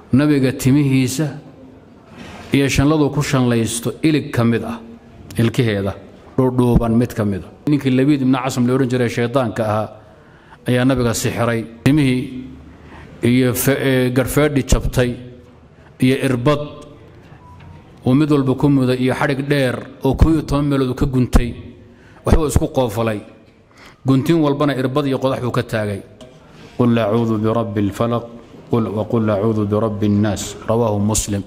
nabiga timihiisa iyo shanladu ku shanlaysto ilig ka mid ah ilkaheeda dhuudhuuban mid ka mid a ninkii labiid ibna casam la odhan jiray shaydaanka ahaa ayaa nabiga sixiray timihii iyo garfeedhi jabtay iyo irbad uu mid walba ku muday iyo xadhig dheer oo koo iyo toban meelood uu ka guntay waxbuu isku qoofalay guntin walbana irbad iyo qodax buu ka taagay qul acuudu birabbi اlfalaq waqul acuudu birabbi اnnaas rawaahu muslim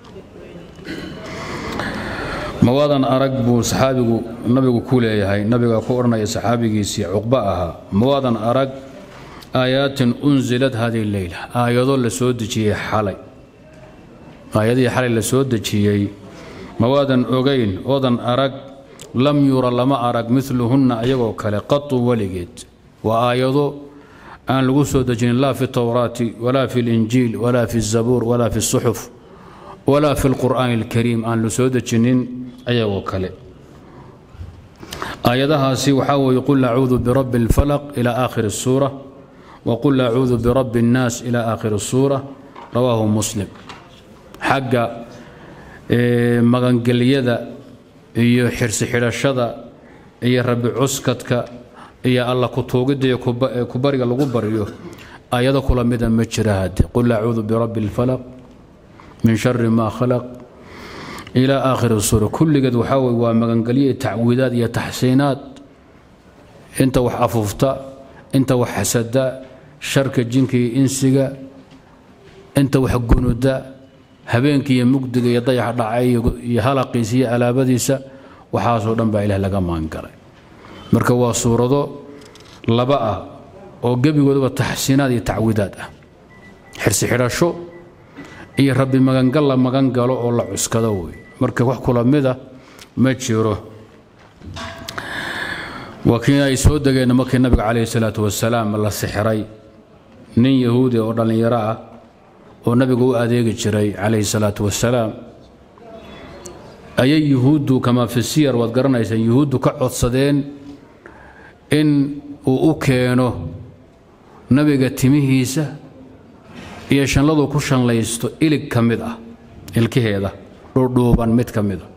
mawaadan arag buu saxaabigu nabigu ku leeyahay nabiga ku odhanaya saxaabigiisii cuqba ahaa mawaadan arag aayaatin unzilad hadihi leyla aayado la soo dejiyey xalay aayadihii xalay la soo dejiyey mawaadan ogayn oodan arag lam yura lama arag miluhunna ayagoo kale qatu weligeed waa aayado aan lagu soo dejinin laa fi towraati walaa fi linjiil walaa fi zabuur walaa fi suxuf walaa fi lqur'aani alkariim aan la soo dejinin ayagoo kale aayadahaasi waxaa weeye qul acuudu birabbi اlfalaq ila aakhiri الsuura waqul acuudu birabbi اnnaas ila aakhiri الsuura rawaahu muslim xagga magangelyada iyo xirsi xidhashada iyo rabbi cuskadka iyo alla kutuugidda iyo kubariga lagu baryo ayado kula mida ma jira hadde qul acuudu birabbi اlfalaq min shari ma khalaq ilaa aakhiri suura kulligeed waxaa weye waa magangelyo iyo tacwiidaad iyo taxsiinaad inta wax afuufta inta wax xasada sharka jinka iyo insiga inta wax gunuda habeenkii iyo mugdiga iyo dayaxa dhacay iyo halaqiisa iyo alaabadiisa waxaasoo dhan baa ilaah laga maangalay marka waa suurado laba ah oo gebigoodaba taxsiinaad iyo tacwiidaad ah xirsi xidhasho iyo rabbi magangal la magan galo oo la cuskado wey marka wax kula mida ma jiro waa kii ay soo degeen markii nabiga calayhi salaatu wasalaam la sixiray nin yahuudi oo dhallinyaro ah oo nabiga u adeegi jiray calayhi salaatu wasalaam ayay yuhuuddu kamaa fi siyar waad garanaysaan yuhuuddu ka codsadeen in uu u keeno nabiga timihiisa iyo shanladu ku shanlaysto ilig ka mid ah ilkaheeda dhuudhuuban mid ka mida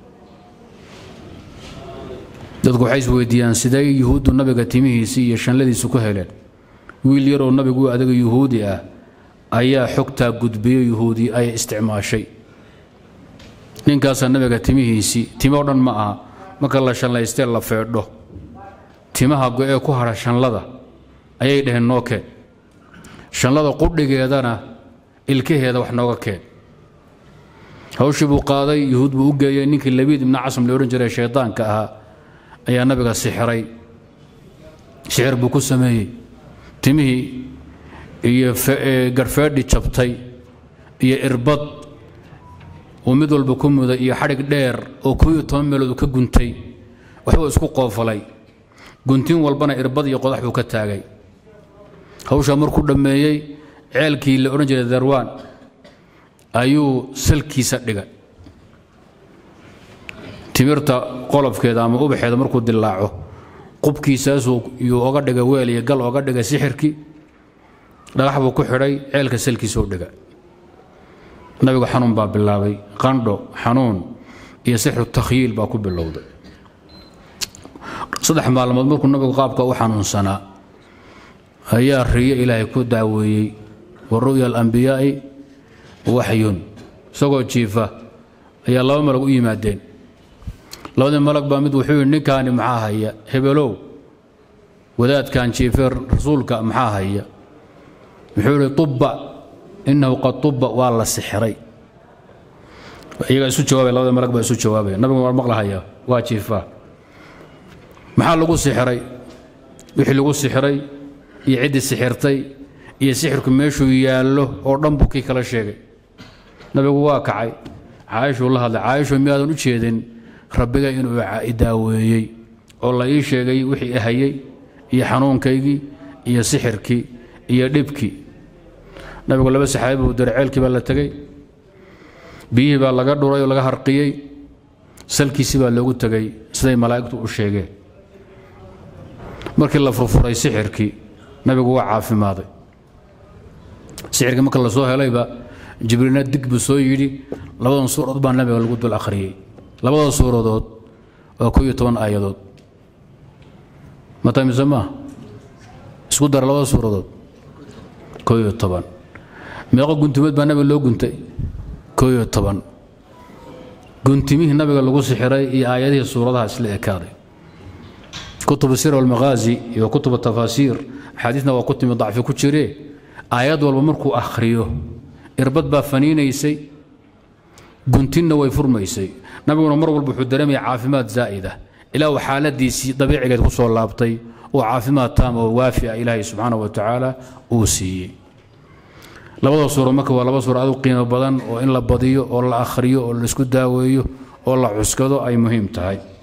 dadku waxay isweydiiyaan sidee yuhuuddu nabiga timihiisii iyo shanladiisu ku heleen wiil yaroo nabigu u adaga yuhuudi ah ayaa xogtaa gudbiyo yuhuudi ay isticmaashay ninkaasaa nabiga timihiisii timo dhan ma aha marka la shanlaystee la feedho timaha go-ee ku hadha shanlada ayay dhaheen noo keen shanlada qudhigeedana ilkaheeda wax nooga keen hawshii buu qaaday yuhuud buu u geeyey ninkii labiid ibna casam la odhan jiray shaydaanka ahaa ayaa nabiga sixiray sixir buu ku sameeyey timihii iyo garfeedhi jabtay iyo irbad uu mid walba ku muday iyo xadhig dheer oo koo iyo toban meelood uu ka guntay waxbuu isku qoofalay guntin walbana irbad iyo qodax buu ka taagay hawshaa markuu dhammeeyey ceelkii la odhan jiray darwaan ayuu salkiisa dhigay timirta qolofkeeda ama ubaxeeda markuu dilaaco qubkiisaasuu yuu oga dhigay weel iyo gal oga dhigay sixirkii dhagax buu ku xidhay ceelka salkiisuu dhigay nabigu xanuun baa bilaabay qandho xanuun iyo sixru takhyiil baa ku bilowday saddex maalmood markuu nabigu qaabka u xanuunsanaa ayaa riyo ilaahay ku daaweeyey wa ru'ya alambiyaa'i waxyun isagoo jiifa ayaa laba malag u yimaadeen labadii malag baa mid wuxuu yidhi ninkaani maxaa haya hebelow wadaadkan jiife rasuulka maxaa haya wuxuu yidhi tubba innahu qad tubba waa la sixiray iyagaa isu jawaabaya labada malag baa isu jawaabaya nabigu waa maqlahaya waa jiifaa maxaa lagu sixiray wixii lagu sixiray iyo ciddii sixirtay iyo sixirku meeshuu yaallo oo dhan buu kii kala sheegay nabigu waa kacay caaishuu la hadlay caaishu miyaadan u jeedin rabbiga inuu daaweeyey oo la ii sheegay wixii ahayey iyo xanuunkaygii iyo sixirkii iyo dhibkii nabigu laba saxaabi buu diray ceelkii baa la tegey biyihii baa laga dhuray oo laga harqiyey salkiisii baa loogu tegey siday malaa'igtu u sheegeen markii la furfuray sixirkii nabigu waa caafimaaday sixirkii marka la soo helayba jibriilna dig buu soo yidhi labadan suuradood baa nabiga lagu dul akhriyey labada suuradood waa ko iyo toban aayadood matamise maa isku dara labada suuradood ko iyo toban meeqo guntimeed baa nabiga loo guntay ko iyo toban guntimihii nabiga lagu sixiray iyo aayadihii suuradaha isla ekaaday kutub sir walmaghaazi iyo kutub tafaasiir axaadiisna waa ku timi dacfi ku jiree aayad walba markuu akhriyo irbad baa faniinaysay guntinna way furmaysay nabiguna mar walba wuxuu dareemaya caafimaad zaa'ida ilaa uu xaaladiisii dabiicigeed ku soo laabtay oo caafimaad taam oo waafi ah ilaahay subxaana wa tacaala uu siiyey labada suuro marka waa laba suuro aad u qiimo badan oo in la badiyo oo la akhriyo oo la isku daaweeyo oo la cuskado ay muhiim tahay